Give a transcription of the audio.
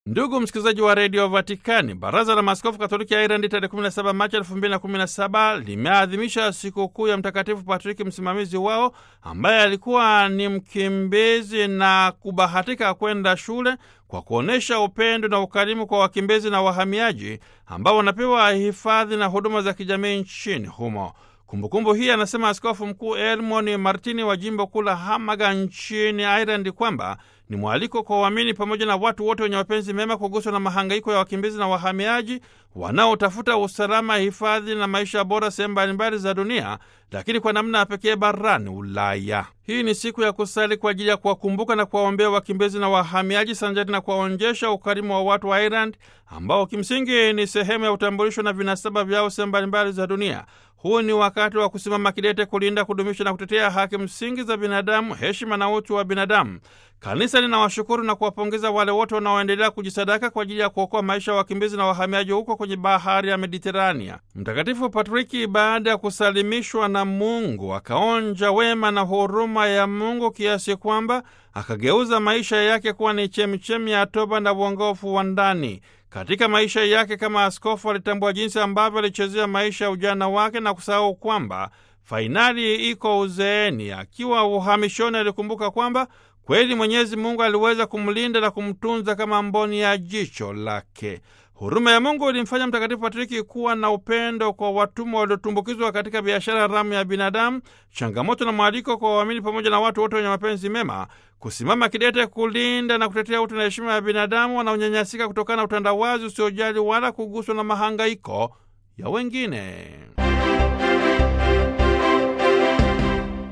Ndugu msikilizaji wa redio Vatikani, baraza la maaskofu katoliki ya Irandi tarehe 17 Machi 2017 limeadhimisha sikukuu ya Mtakatifu Patriki, msimamizi wao, ambaye alikuwa ni mkimbizi na kubahatika kwenda shule, kwa kuonyesha upendo na ukarimu kwa wakimbizi na wahamiaji ambao wanapewa hifadhi na huduma za kijamii nchini humo. Kumbukumbu hii anasema Askofu Mkuu Elmoni Martini wa jimbo kuu la Hamaga nchini Ireland kwamba ni mwaliko kwa waamini pamoja na watu wote wenye mapenzi mema kuguswa na mahangaiko ya wakimbizi na wahamiaji wanaotafuta usalama, hifadhi na maisha bora sehemu mbalimbali za dunia, lakini kwa namna ya pekee barani Ulaya. Hii ni siku ya kusali kwa ajili ya kuwakumbuka na kuwaombea wakimbizi na wahamiaji sanjari na kuwaonyesha ukarimu wa watu wa Ireland ambao kimsingi ni sehemu ya utambulisho na vinasaba vyao sehemu mbalimbali za dunia. Huu ni wakati wa kusimama kidete kulinda, kudumisha na kutetea haki msingi za binadamu, heshima na utu wa binadamu. Kanisa linawashukuru na kuwapongeza wale wote wanaoendelea kujisadaka kwa ajili ya kuokoa maisha ya wakimbizi na wahamiaji huko kwenye bahari ya Mediterania. Mtakatifu Patriki, baada ya kusalimishwa na Mungu, akaonja wema na huruma ya Mungu kiasi kwamba akageuza maisha yake kuwa ni chemichemi ya toba na uongofu wa ndani. Katika maisha yake kama askofu alitambua jinsi ambavyo alichezea maisha ya ujana wake na kusahau kwamba fainali iko uzeeni. Akiwa uhamishoni, alikumbuka kwamba kweli Mwenyezi Mungu aliweza kumlinda na kumtunza kama mboni ya jicho lake. Huruma ya Mungu ilimfanya Mtakatifu Patriki kuwa na upendo kwa watumwa waliotumbukizwa katika biashara haramu ya binadamu, changamoto na mwaliko kwa waamini pamoja na watu wote wenye mapenzi mema kusimama kidete kulinda na kutetea utu na heshima ya binadamu wanaonyanyasika kutokana na utandawazi usiojali wala kuguswa na mahangaiko ya wengine.